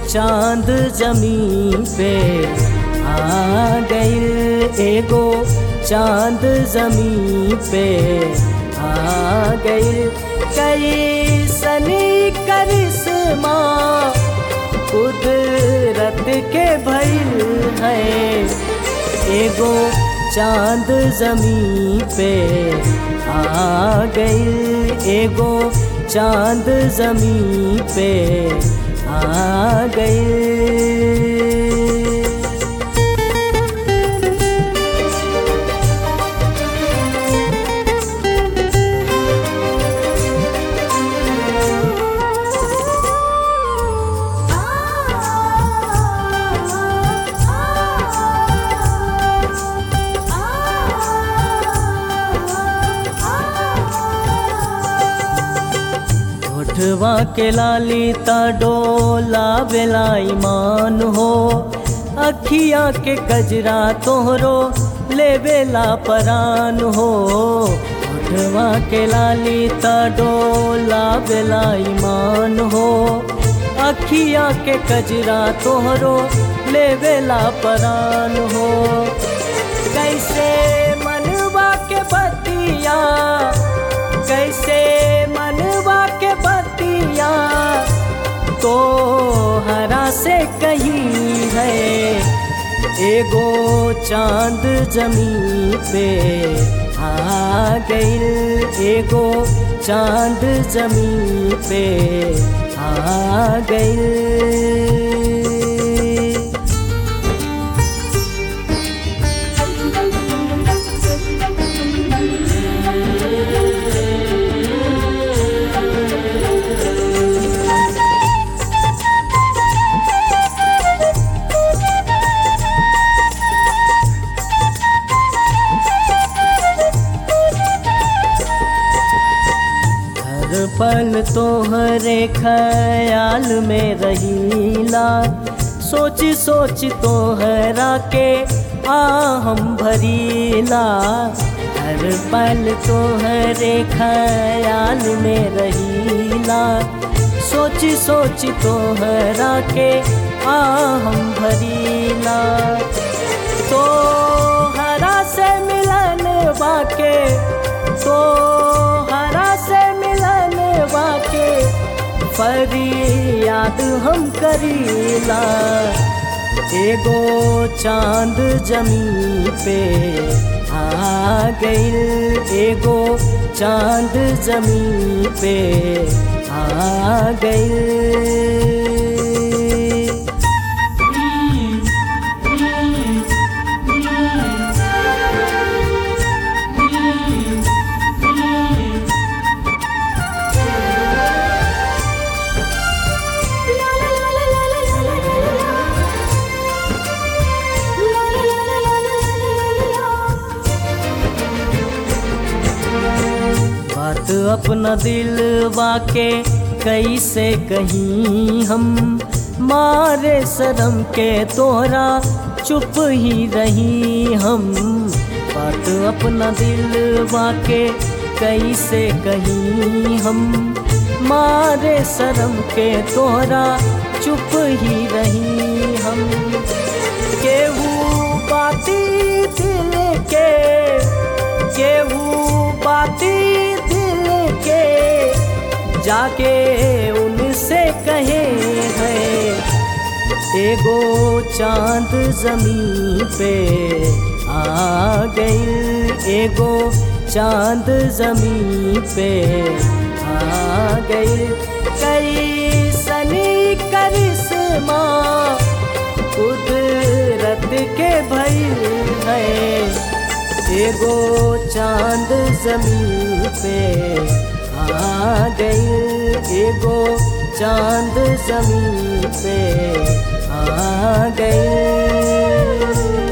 चांद जमीन पे आ गइल एगो चांद जमीन पे आ गइल कई सनी करिश्मा कुदरत के भइल है एगो चांद जमीन पे आ गइल एगो चांद जमीन पे आ गइल होठवा के लाली ता डोला बेला ईमान हो अखिया के कजरा तोहरो ले बेला परान हो होठवा के लाली ता डोला बेला ईमान हो अखिया के कजरा तोहरो ले बेला परान हो कैसे मनवा के बतिया कैसे मनवा के बतिया तो हरा से कहीं है एगो चांद जमीन पे आ गइल एगो चांद जमीन पे आ गइल हर पल तोहरे ख्याल में रहीला सोच सोच तोहरा के आ हम भरीला हर पल तोहरे ख्याल में रहीला सोच सोच तोहरा के आ हम भरीला तो हरा से मिलन बाके तो हरा से मिलन बाके फरियाद हम करीला एगो चांद जमीन पे आ गइल एगो चांद जमीन पे आ गइल बात अपना दिल वाके कैसे कहीं हम मारे शर्म के तोहरा चुप ही रही हम बात अपना दिल वाके कैसे कहीं हम मारे शर्म के तोहरा चुप ही रही हम केहू बाती दिल के केहू बाती दिल के जाके उनसे कहे हैं एगो चांद जमीन पे आ गइल एगो चांद जमीन पे आ गइल कई सनी करिश्मा कुदरत के भइल है एगो चांद जमीन पे आ गइल एगो चांद जमीन पे आ गइल